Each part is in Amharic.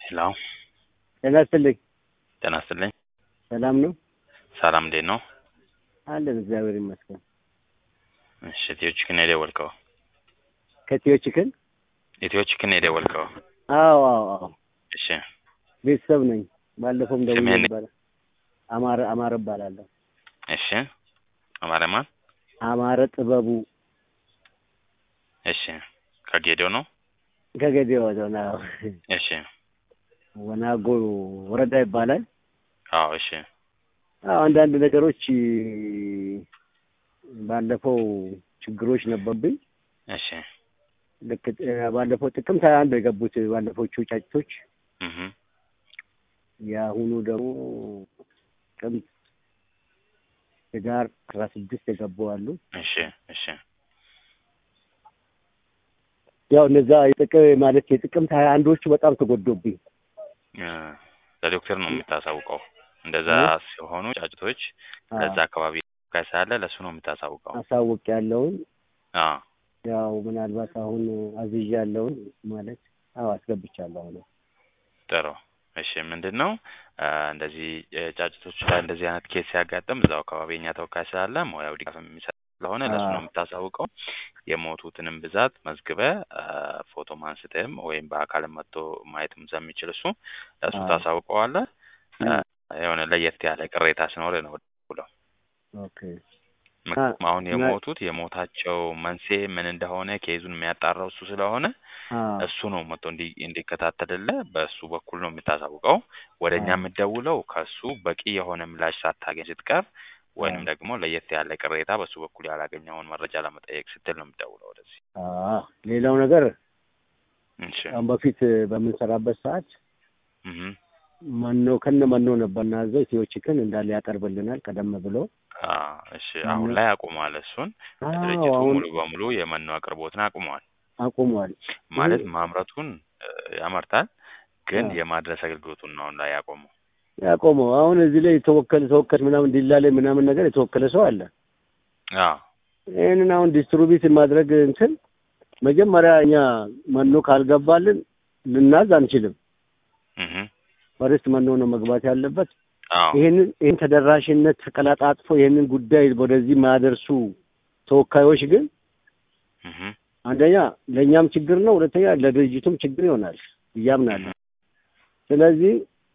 ሄሎ ጤና ይስጥልኝ። ጤና ይስጥልኝ። ሰላም ነው ሰላም እንዴት ነው? አለን፣ እግዚአብሔር ይመስገን። እሺ ኢትዮ ቺክን ነው የደወልከው? ከኢትዮ ቺክን? ኢትዮ ቺክን ነው የደወልከው? አዎ አዎ አዎ፣ እሺ ቤተሰብ ነኝ። ባለፈውም ደውዬ ስምህን? ነበረ። አማረ አማረ እባላለሁ። እሺ አማረ ማን? አማረ ጥበቡ እሺ ከጌዶ ነው? ከገዴ ወደ ነው እሺ ወናጎ ወረዳ ይባላል። አዎ እሺ አዎ አንዳንድ ነገሮች ባለፈው ችግሮች ነበሩብኝ። እሺ ልክ እ፣ ባለፈው ጥቅምት ሃያ አንድ ነው የገቡት ባለፈዎቹ ጫጭቶች። እህ የአሁኑ ደግሞ ጥቅምት ህዳር አስራ ስድስት የገቡ አሉ። እሺ እሺ ያው እነዛ የጥቅም ማለት የጥቅምት ሀያ አንዶቹ በጣም ተጎዶብኝ። እ፣ ለዶክተር ነው የምታሳውቀው። እንደዛ ሲሆኑ ጫጭቶች ለዛ አካባቢ ካይ ሳለ ለሱ ነው የምታሳውቀው። አሳውቅ ያለውን አዎ ያው ምናልባት አሁን አዝዣ ያለውን ማለት አዎ አስገብቻለሁ አሁን ጥሩ እሺ ምንድን ነው እ፣ እንደዚህ እ፣ ጫጭቶች ላይ እንደዚህ አይነት ኬስ ሲያጋጥም እዛው አካባቢ የኛ ተወካይ ስላለ ሙያው ድጋፍ የሚሰጥ ስለሆነ ለሱ ነው አዎ። የምታሳውቀው። የሞቱትንም ብዛት መዝግበ እ፣ ፎቶም አንስተህም ወይም በአካልም መጥቶ ማየትም ስለሚችል እሱ ለሱ አዎ። ታሳውቀዋለህ። እ፣ የሆነ ለየት ያለ ቅሬታ ሲኖር ነው ብለው ኦኬ ምክንያቱም አሁን እና- የሞቱት የሞታቸው መንስኤ ምን እንደሆነ ኬዙን የሚያጣራው እሱ ስለሆነ አዎ እሱ ነው መጥቶ እንዲ እንዲከታተልልህ በእሱ በኩል ነው የምታሳውቀው። ወደ እኛ አዎ። የምትደውለው ከእሱ በቂ የሆነ ምላሽ ሳታገኝ ስትቀር ወይንም አዎ። ደግሞ ለየት ያለ ቅሬታ በእሱ በኩል ያላገኘውን መረጃ ለመጠየቅ ስትል ነው የምትደውለው ወደዚህ። አዎ ሌላው ነገር እሺ አሁን በፊት በምንሰራበት ሰዓት እህ መኖ ከነ መኖ ነበር እናዘው ኢትዮ ቺክን እንዳለ ያቀርብልናል ቀደም ብሎ። አ እሺ አሁን ላይ አቁሟል። እሱን አዎ ድርጅቱ አሁን ሙሉ በሙሉ የመኖ አቅርቦትን አቁሟል። አቁሟል። ማለት ይህ- ማምረቱን እ፣ ያመርታል ግን አዎ። የማድረስ አገልግሎቱን ነው አሁን ላይ ያቆመው። ያቆመው አሁን እዚህ ላይ የተወከለ ተወከል ምናምን ዲላ ላይ ምናምን ነገር የተወከለ ሰው አለ። አዎ ይህንን አሁን ዲስትሪቢዩት ማድረግ እንትን መጀመሪያ እኛ መኖ ካልገባልን ልናዝ አንችልም። እህ ፈርስት መኖ ነው መግባት ያለበት። አዎ ይህንን ይህን ተደራሽነት ተቀላጣጥፎ ይህንን ጉዳይ ወደዚህ የማያደርሱ ተወካዮች ግን እህ አንደኛ ለእኛም ችግር ነው፣ ሁለተኛ ለድርጅቱም ችግር ይሆናል እያምናለሁ። ስለዚህ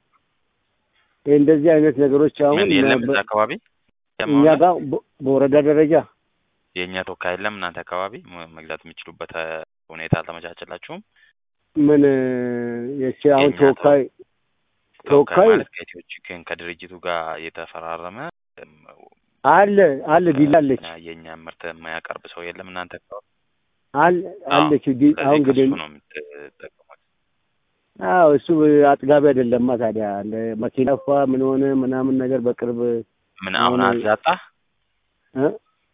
ይህ እንደዚህ አይነት ነገሮች አሁን ምን የለም በ- እዛ አካባቢ እኛ ጋር በ- በወረዳ ደረጃ የእኛ ተወካይ የለም እናንተ አካባቢ ም- መግዛት የሚችሉበት እ፣ ሁኔታ አልተመቻቸላችሁም? ምን የቺ አሁን የእኛ ተወካይ ተወካይ ተወካይ ማለት ከኢትዮ ቺክን ከድርጅቱ ጋር የተፈራረመ እም፣ አለ አለ ዲላ አለች እ፣ የእኛ ምርት የማያቀርብ ሰው የለም እናንተ አካባቢ? አለ አለች ዲ አሁን ስለዚህ እንግዲህ ከሱ ነው የምትጠቀሙት። አዎ እሱ አጥጋቢ አይደለማ ታዲያ እንደ መኪና ፋ ምን ሆነ ምናምን ነገር በቅርብ ምን አሁን አሁን- አዛጣ እ?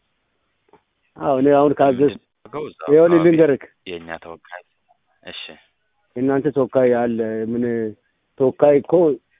አዎ እኔ አሁን ካዘዝ ምንድነው እዛ ይኸውልህ አካባቢ ልንገርህ የእኛ ተወካይ እሺ የእናንተ ተወካይ አለ ምን ተወካይ እኮ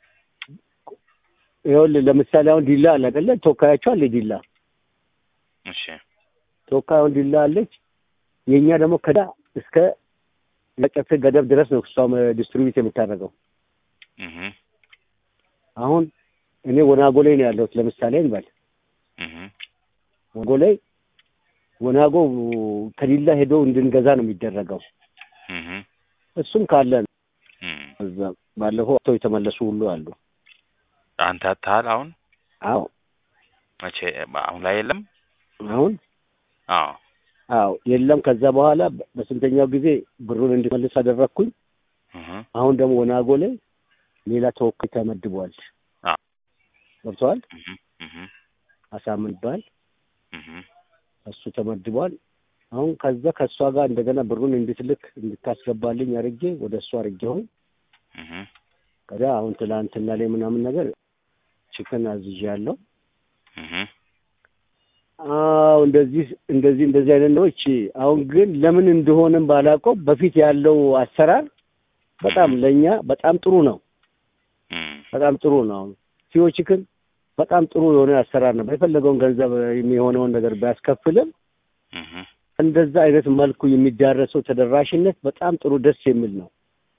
ይኸውልህ ለምሳሌ አሁን ዲላ አለ አይደለ ተወካያቸው አለ ዲላ እሺ ተወካይ አሁን ዲላ አለች የእኛ ደግሞ ከዳ እስከ ለጨፌ ገደብ ድረስ ነው እሷም ዲስትሪቢዩት የምታደርገው እህ አሁን እኔ ወናጎ ላይ ነው ያለሁት ለምሳሌ እንበል እህ ወናጎ ላይ ወናጎ ከዲላ ሄዶ እንድንገዛ ነው የሚደረገው እህ እሱም ካለ ነው እህ እዛ ባለፈው አቶ የተመለሱ ሁሉ አሉ አንተ አታል አሁን አዎ መቼ አሁን ላይ የለም? አሁን አዎ አዎ የለም ከዛ በኋላ በስንተኛው ጊዜ ብሩን እንዲመልስ አደረግኩኝ እህ አሁን ደግሞ ወናጎ ላይ ሌላ ተወካይ ተመድቧል አዎ ገብተዋል እህ እህ አሳምን ይባል እህ እሱ ተመድቧል አሁን ከዛ ከእሷ ጋር እንደገና ብሩን እንድትልክ እንድታስገባልኝ አድርጌ ወደ እሷ አድርጌውን እህ ከዛ አሁን ትላንትና ላይ ምናምን ነገር ችክን አዝዣለሁ እህ አዎ እንደዚህ እንደዚህ እንደዚህ አይነት ነገሮች አሁን ግን ለምን እንደሆነም ባላውቀው በፊት ያለው አሰራር በጣም ለእኛ በጣም ጥሩ ነው እህ በጣም ጥሩ ነው አሁን ሲዮ ችክን በጣም ጥሩ የሆነ አሰራር ነበር የፈለገውን ገንዘብ የሚሆነውን ነገር ቢያስከፍልም እህ እንደዛ አይነት መልኩ የሚዳረሰው ተደራሽነት በጣም ጥሩ ደስ የሚል ነው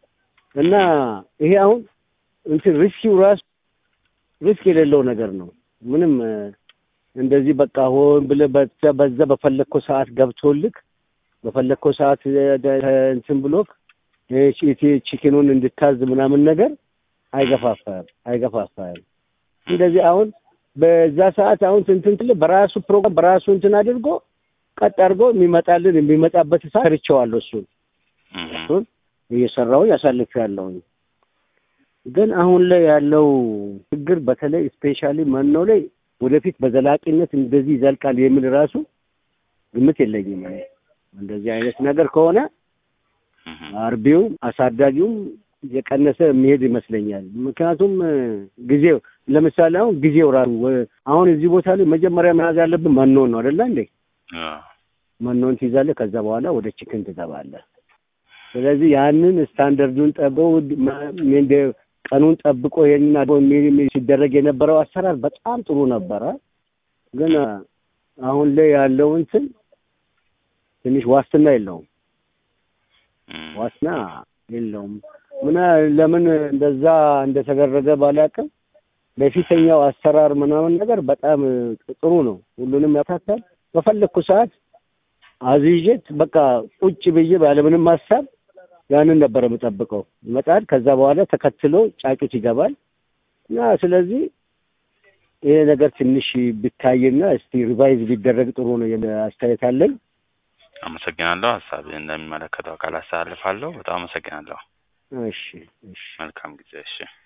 እና ይሄ አሁን እንትን ሪስኪው ራሱ ሪስክ የሌለው ነገር ነው። ምንም እ፣ እንደዚህ በቃ ሆን ብለህ በዛ በዛ በፈለግከው ሰዓት ገብቶልክ በፈለግከው ሰዓት እ፣ ደ- እንትን ብሎክ እ፣ ቺ- ቺ- ቺክኑን እንድታዝ ምናምን ነገር አይገፋፋም አይገፋፋም። እንደዚህ አሁን በዛ ሰዓት አሁን እንትን ትል በራሱ ፕሮግራም በራሱ እንትን አድርጎ ቀጥ አድርጎ የሚመጣልን የሚመጣበት ሰዓት ሰርቼዋለሁ እሱን እህ፣ እሱን እየሰራሁኝ አሳልፌያለሁኝ። ግን አሁን ላይ ያለው ችግር በተለይ ስፔሻሊ መኖ ላይ ወደፊት በዘላቂነት እንደዚህ ይዘልቃል የሚል ራሱ ግምት የለኝም። እኔ እንደዚህ አይነት ነገር ከሆነ እህ፣ አርቢውም አሳዳጊውም የቀነሰ የሚሄድ ይመስለኛል። ምክንያቱም እ፣ ጊዜው ለምሳሌ አሁን ጊዜው ራሱ ወ- አሁን እዚህ ቦታ ላይ መጀመሪያ መያዝ ያለብን መኖን ነው አይደለ እንዴ? አዎ፣ መኖን ትይዛለህ። ከዛ በኋላ ወደ ቺክን ትገባለህ። ስለዚህ ያንን ስታንደርዱን ጠብቆ መ- እንደ ቀኑን ጠብቆ ይሄንን አድርጎ የሚ- የሚ- ሲደረግ የነበረው አሰራር በጣም ጥሩ ነበረ። ግን አ፣ አሁን ላይ ያለው እንትን ትንሽ ዋስትና የለውም። እህ፣ ዋስትና የለውም። ምና ለምን እንደዛ እንደተደረገ ባላውቅም በፊተኛው አሰራር ምናምን ነገር በጣም እ፣ ጥሩ ነው። ሁሉንም ያካታል። በፈለግኩ ሰዓት አዝዤት በቃ ቁጭ ብዬ ባለምንም ሀሳብ ያንን ነበር የምጠብቀው። ይመጣል። ከዛ በኋላ ተከትሎ ጫጩት ይገባል እና ስለዚህ ይሄ ነገር ትንሽ ቢታይና እስቲ ሪቫይዝ ቢደረግ ጥሩ ነው የሚል አስተያየት አለኝ። አመሰግናለሁ። ሀሳብህን እንደሚመለከተው አካል አስተላልፋለሁ። በጣም አመሰግናለሁ። እሺ እሺ። መልካም ጊዜ። እሺ